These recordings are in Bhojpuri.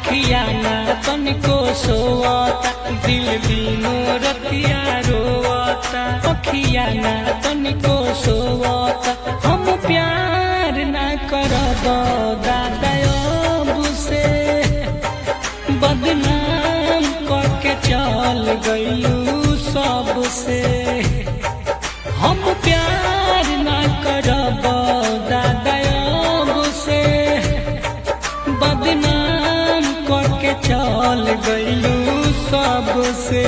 अखिया ना तनिको सोवता दिल दिनो रतिया रोवता अखिया ना तनिको सोवता हम प्यार ना करब दादा अब से बदनाम करके चल गइलू सबसे हम प्यार ना करब दादा अब से बदनाम करके चल गइलू सबसे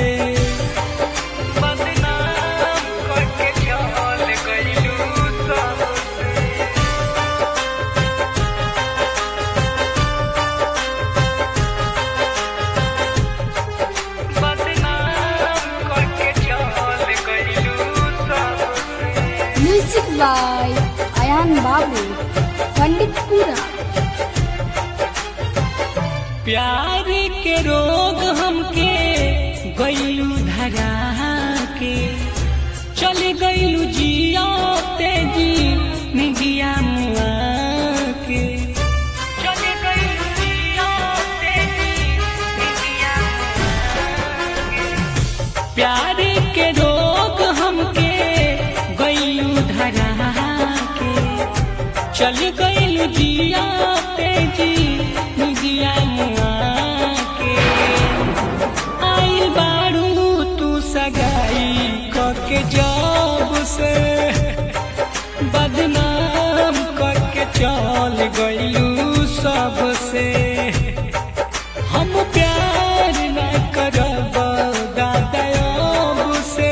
बदनाम करके चल गइलू सबसे बदनाम करके चल गइलू सबसे म्यूजिक बाय अयान बाबू पंडितपुरा प्यार के रोग हमके गइलू धरा के चल गइलू जिया तेजी निगिया मुआ के चल गइलू जिया तेजी निगिया प्यार के रोग हमके गइलू धरा के चल गइलू जिया तेजी निगिया मुआ के आइल बारू तू सगाई करके जब से बदनाम करके चल गइलू सबसे हम प्यार न करब दादा अब से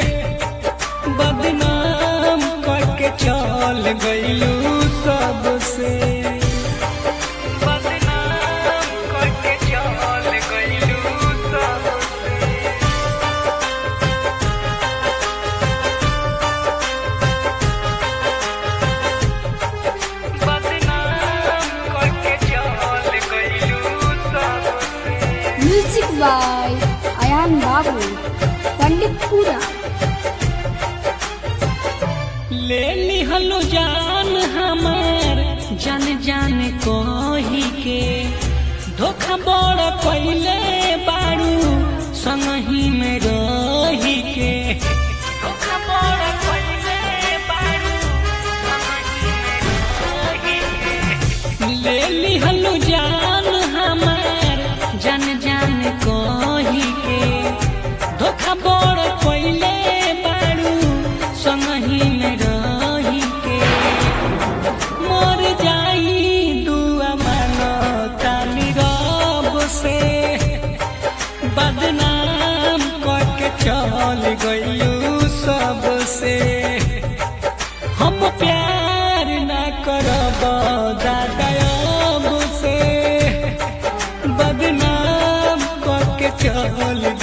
बदनाम करके चल गइलू सबसे बदनाम करके चल गइलू सबसे बदनाम करके चल गइलू सबसे म्यूजिक बाय अयान बाबू पंडितपुरा ले लिहलो जान हमार जान जान कही के धोखा बड़ कैले बारू संगही में रही के धोखा बड़ कैले बारू संगही में रही के ले लिहलो जान हमार जान जान कही के धोखा बड़ कैले बारू संगही में रही के मर जाई दुआ मानो तानी रब से बदनाम करके चल गइलू सबसे हम प्यार ना करब दादा अब से बदनाम करके चल